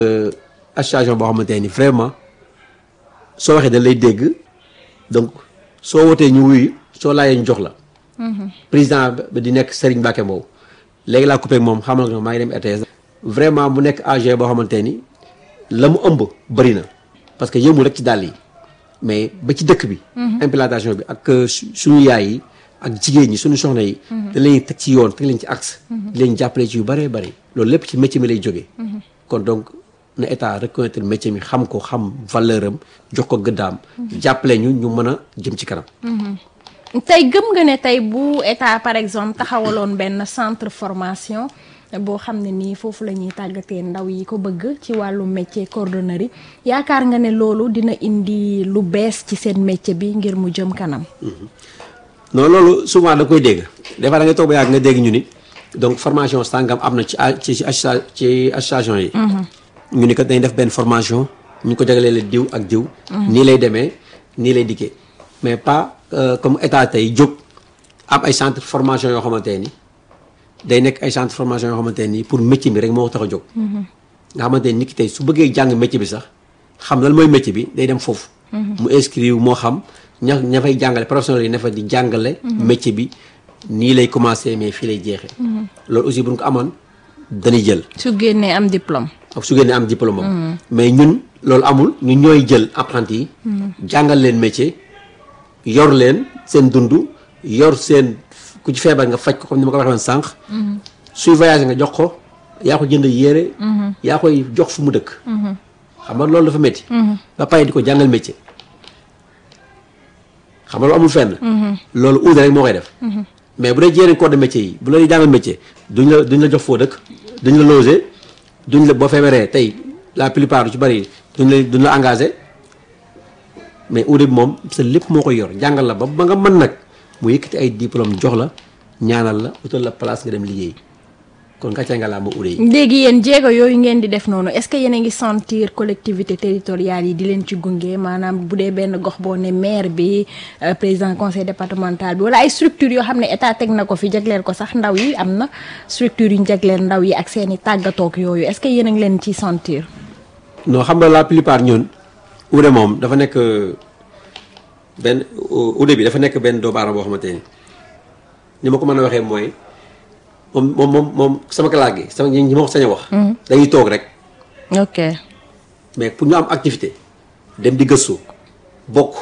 association boo xamante ni vraiment soo waxee dañ lay dégg donc soo wootee ñu wuyu soo laajee ñu jox la. président ba di nekk Serigne Mbacke Mbow. léegi laa coupé ak moom xamal nga maa ngi dem RTS. vraiment mu nekk AG boo xamante ni la mu ëmb bëri na parce que yëmul rek ci dàll yi mais ba ci dëkk bi. implantation bi ak suñu yaay yi ak jigéen ñi suñu soxna yi. da leen teg ci yoon teg leen ci axe. di leen jàppale ci yu bëree bëri. loolu lépp ci métier mi lay jógee. kon donc na état reconnaître métier mi xam ko xam valeur am jox ko gëddaam. jàppale ñu ñu mën a jëm ci kanam. tey gëm nga ne tey bu état par exemple taxawaloon benn centre formation boo xam ne nii foofu la ñuy tàggatee ndaw yi ko bëgg ci wàllu métier cordonnerie yaakaar nga ne loolu dina indi lu bees ci seen métier bi ngir mu jëm kanam. non loolu souvent da koy dégg des fois da ngay toog ba yàgg nga dégg ñu ni donc formation sàngam am na ci ci ci ci association yi. ñu ni kat dañuy def benn formation ñu ko jagalee diw ak diw. nii lay demee nii lay dikkee mais pas. comme état tey jóg am ay centre formation yoo xamante ni day nekk ay centre formation yoo xamante ni pour métier bi rek moo tax a jóg. nga xamante ni nit ki tey su bëggee jàng métier bi sax xam lan mooy métier bi day dem foofu. mu inscrire moo xam ña ña fay jàngale professionnels yi ne fa di jàngale. métier bi nii lay commencé mais fii lay jeexee. loolu aussi bu ñu ko amoon dañuy jël. su génnee am diplôme. ak su génnee am diplôme am. mais ñun loolu amul ñun ñooy jël apprenti yi. jàngal leen métier. yor leen seen dund yor seen ku ci feebar nga faj ko comme ni ma ko waxee woon sànq. suy voyagé nga jox ko yaa ko jënd yére. yaa koy jox fu mu dëkk. xam nga loolu dafa métti. ba pare di ko jàngal métier. xam nga loolu amul fenn. loolu uude rek moo koy def. mais bu dee yeneen corps de métier yi bu la jàngal métier duñ la duñ la jox foo dëkk duñ la loger duñ la boo feebaree tey la plupart du ci bari duñ la duñ la engagé. mais uude bi moom sa lépp moo koy yor jàngal la ba ba nga mën nag mu yëkkati ay diplôme jox la ñaanal la utal la place nga dem liggéey kon gàcce nga laa ma uude yi. léegi yéen jéego yooyu ngeen di def noonu est-ce que yéen a ngi sentir collectivité territoriale yi di leen ci gunge maanaam bu dee benn gox boo ne maire bi président conseil départemental bi wala ay structures yoo xam ne état teg na ko fi jagleel ko sax ndaw yi am na structures yu ñu jagleel ndaw yi ak seen i tàggatoog yooyu est-ce que yéen a ngi leen ciy sentir. non xam nga la plupart ñun. uude moom dafa nekk benn uude bi dafa nekk benn doomu aadama boo xamante ni ni ma ko mën a waxee mooy moom moom moom moom sama kalaat gi sama ñi ma ko sañ a wax. dañuy toog rek. ok mais pour ñu am activité dem di gëstu bokk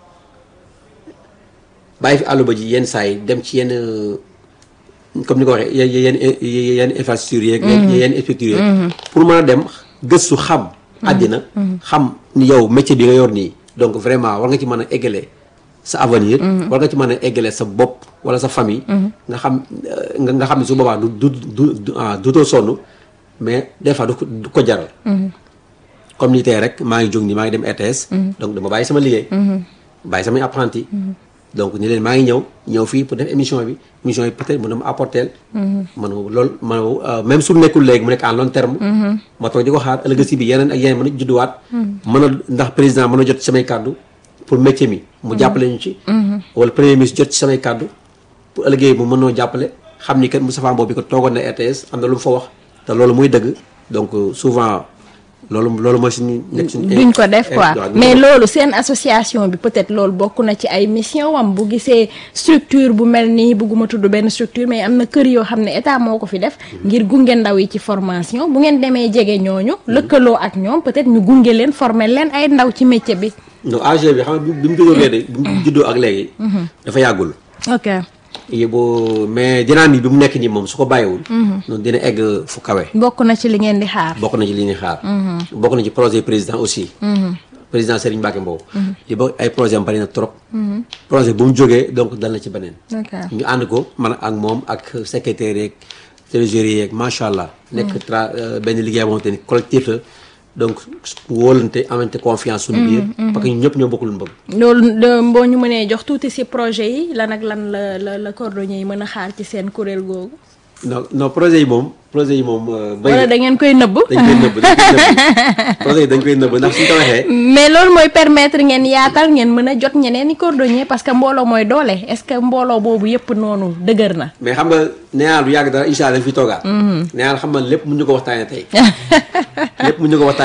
bàyyi fi àllu ba ji yenn saa yi dem ci yenn comme ni ko waxee yenn yenn infrastructure yeeg. yenn structure yeeg. pour mën a dem gëstu xam. àddina xam ni yow métier bi nga yor nii donc vraiment war nga ci mën a eggale sa avenir war nga ci mën a eggale sa bopp wala sa famille nga xam nga xam ne su boobaa du du du dutoo sonn mais des fois du ko jaral comme ni tey rek maa ngi jóg nii maa ngi dem RTS donc dama bàyyi sama liggéey bàyyi samay apprenti donc ni leen maa ngi ñëw ñëw fii pour def émission bi émission bi peut-être mën na ma apporter man loolu man même su nekkul léegi mu nekk en long terme ma toog di ko xaar ëllëg si bi yeneen ak yeneen mën a judduwaat mën a ndax président mën a jot ci samay kàddu pour métier mi mu jàppale ñu ci wala premier ministre jot ci samay kàddu pour ëllëgee mu mën noo jàppale xam ni kat Moustapha Mbow bi ko toogoon na RTS am na lu mu fa wax te loolu muy dëgg donc souvent loolu loolu mooy suñu nekk suñu. duñ ko def quoi mais loolu seen association bi peut-être loolu bokk na ci ay mission wam bu gisee structure bu mel nii bugguma tudd benn structure mais am na kër yoo xam ne état moo ko fi def. ngir gunge ndaw yi ci formation bu ngeen demee jege ñooñu. lëkkaloo ak ñoom peut-être ñu gunge leen former leen ay ndaw ci métier bi. non AG bi xam nga bi mu juddoo léegi bi mu juddoo ak léegi. dafa yàggul. ok. boo mais dynamique bi mu nekk nii moom su ko bàyyiwul. noonu dina egg fu kawe. bokk na ci li ngeen di xaar. bokk na ci li ñuy xaar. bokk na ci projet président aussi. président Serigne Mbacke Mbow. li ba ay projet am bari na trop. projet bu mu jógee donc dal na ci beneen. ñu ànd ko man ak moom ak secrétaire yeeg trésorier yeeg macha allah. nekk tra benn liggéey boo xamante ni collectif la. donc wóolante amante confiance suñu biir. parce que ñun ñëpp ñoo bokkul mbëgg. loolu boo ñu mënee jox tuuti ci projet yi lan ak lan la la la cordonnier yi mën a xaar ci seen kuréel googu. non non projet yi moom projet yi moom. euh, bëri wala na. da ngeen koy nëbb dañ koy nëbb dañ koy nëbb projet yi dañ koy nëbb ndax suñ ko waxee. mais loolu mooy permettre ngeen yaatal ngeen mën a jot ñeneen i cordonnier parce que mbooloo mooy doole est-ce que mbooloo boobu yëpp noonu dëgër na mais xam nga nee naa lu yàgg dara incha allah dañ fi toogaat. nee naa xam nga lépp mun ñu ko waxtaanee tey. lépp mun ñu ko waxtaanee